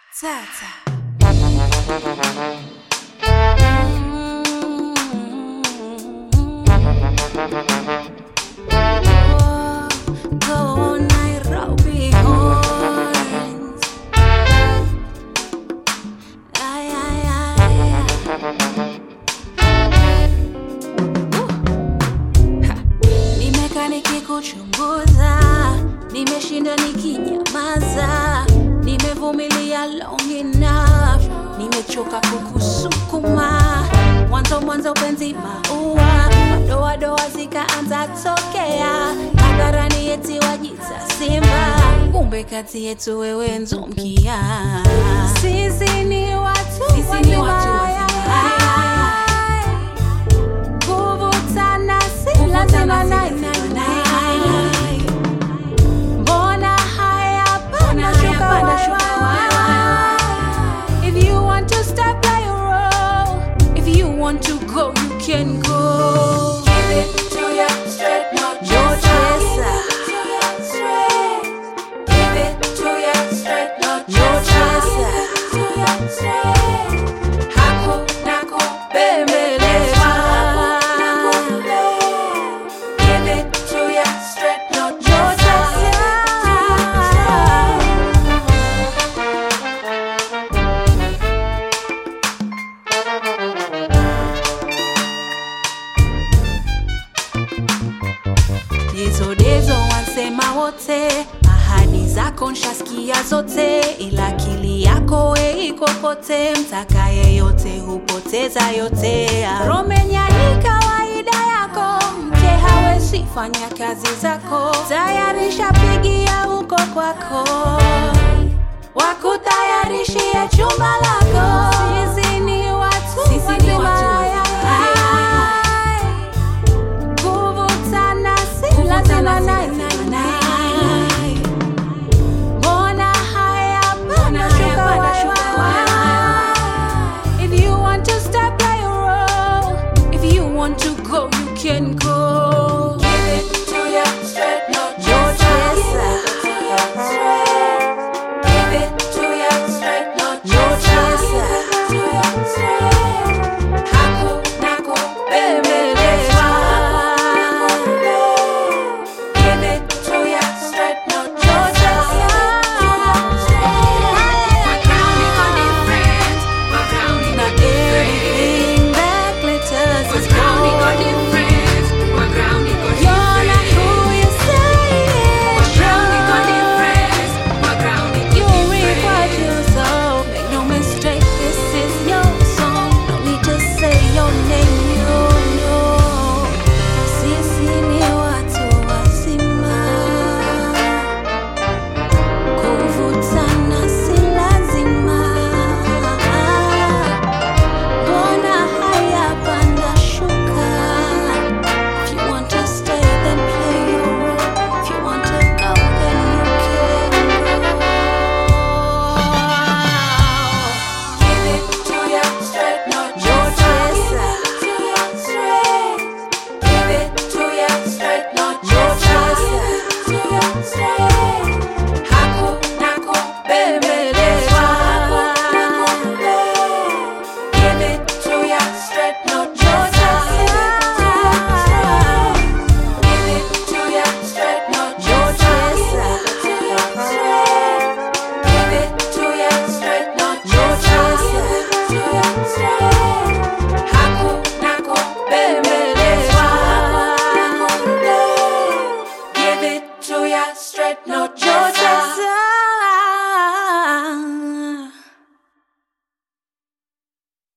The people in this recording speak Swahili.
Tata. Go Nairobi horns. Ay, ay, ay. Uh. Ha. Nimekaa nikikuchunguza, nimeshinda nikinyamaza, nimevumilia long enough, nimechoka kukusukuma. Mwanzo mwanzo penzi maua, madoadoa zikaanza tokea, hadharani eti wajita simba, kumbe kati yetu wewe nzomkia. Sisi ni watu Sisi ni watu wazima. wazima. Kuvutana si Kuvutana lazima si nai, lazima nai, nai, nai. Mbona haya panda Mbona shuka haya panda wai, shuka wai, wai, wai. If you want to step by your roll, if you want to go, you can go. Give it to ya straight, no Your chaser. chaser. Give it to ya straight, no Your chaser. chaser. Hakuna kubembelezwa. Give it to ya straight, no Your chaser. Dezo dezo wansema wote, ahadi zako nshasikia zote, ila akili yako we iko pote, mtaka yeyote hupoteza yote. Romenya ni kawaida yako, mke hawezi fanya kazi zako, tayari shapigia huko kwako.